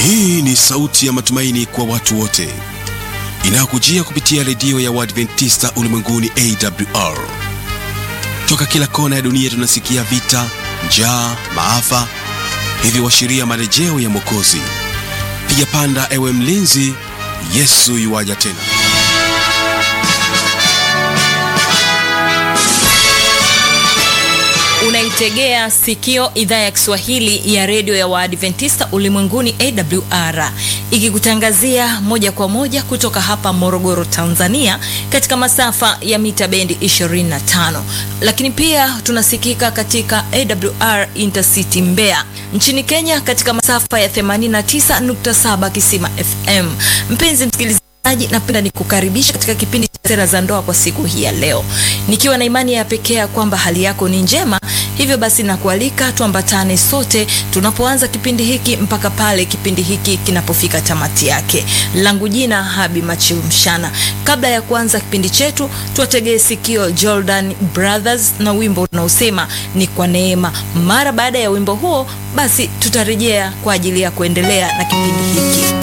Hii ni sauti ya matumaini kwa watu wote inayokujia kupitia redio ya Waadventista ulimwenguni AWR. Toka kila kona ya dunia tunasikia vita, njaa, maafa, hivyo washiria marejeo ya Mwokozi. Piga panda, ewe mlinzi, Yesu yuwaja tena. Unaitegea sikio idhaa ya Kiswahili ya redio ya Waadventista ulimwenguni AWR ikikutangazia moja kwa moja kutoka hapa Morogoro, Tanzania, katika masafa ya mita bendi 25, lakini pia tunasikika katika AWR Intercity Mbeya nchini Kenya katika masafa ya 89.7 Kisima FM. Mpenzi msikilizaji napenda nikukaribisha katika kipindi cha sera za ndoa kwa siku hii ya leo, nikiwa na imani ya pekee ya kwamba hali yako ni njema. Hivyo basi nakualika tuambatane sote tunapoanza kipindi hiki mpaka pale kipindi hiki kinapofika tamati yake. Langu jina Habi Machiu Mshana. Kabla ya kuanza kipindi chetu, tuwategee sikio Jordan Brothers na wimbo unaosema ni kwa neema. Mara baada ya wimbo huo, basi tutarejea kwa ajili ya kuendelea na kipindi hiki.